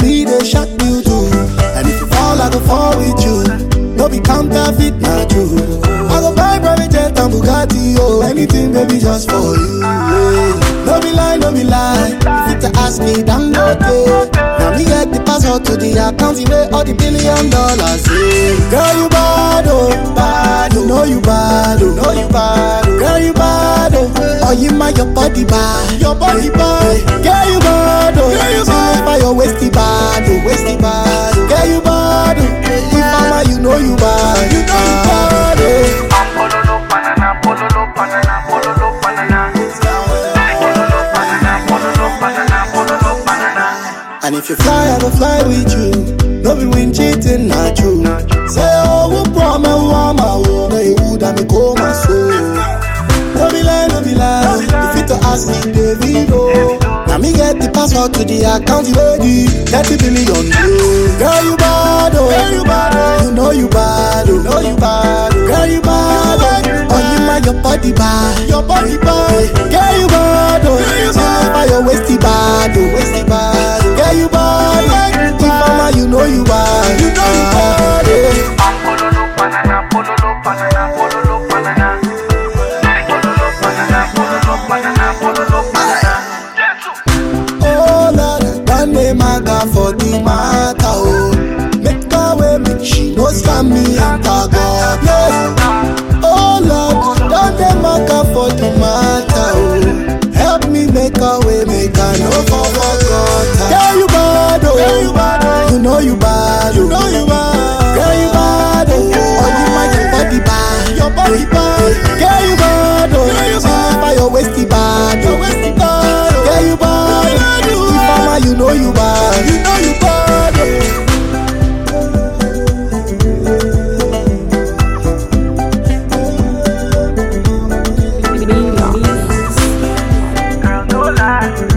baby, they shock you too. And if you fall, I go fall with you. No be counterfeit, not true. I go buy private jet and Bugatti, oh, anything, baby, just for you. Yeah. No be lie, no be lie. If you to ask me, damn okay. Now me get the password to the account, you make all the billion dollars. Yeah. Girl, you bad, oh, bad, oh. know you bad, oh, know you bad, oh. Girl, you bad, oh, oh, you my your body bad, your body bad. Girl, you bad, oh, girl, you bad, by your waisty bad, oh, waisty bad. oh. Girl, you bad, oh, if I'm a, you know you bad, you know you bad, oh. Pololo banana, pololo banana, pololo banana. Pololo banana, pololo banana, pololo banana. And if you fly, I go fly with you. No be when cheating, not true. Say, oh, who promise, who am I? Oh, no, you would have me call my soul. No be lie, no be lie. If you to ask me, David, oh. Now me get the password to the account, you ready? 30 billion, yeah. Girl, you bad, oh. Girl, you bad, oh. You know you bad, oh. Know you bad, oh. Girl, you bad, oh. Oh, you my your body bad, your body bad. Girl, you bad, oh. Girl, you bad. By your waisty bad, oh. Waisty bad. Girl, you bad, oh. If mama, you know you bad, you know you bad, oh. Pololo banana, pololo banana, pololo banana. Pololo banana, pololo banana, pololo banana. Oh Lord, don't name my God for the matter, oh. Make her way, make she no scam me and tag God, yes. Oh Lord, don't name my God for the matter, oh. Help me make her way, make her no for God. Girl, you bad, oh. You know you bad, oh. You know you bad. Girl, you bad, oh. Oh, you my your body bad, your body bad. Girl, you bad, oh. See by your waisty bad, your waisty bad. Girl, you bad. If mama, you know you bad, you know you bad. oh. Girl, no lie.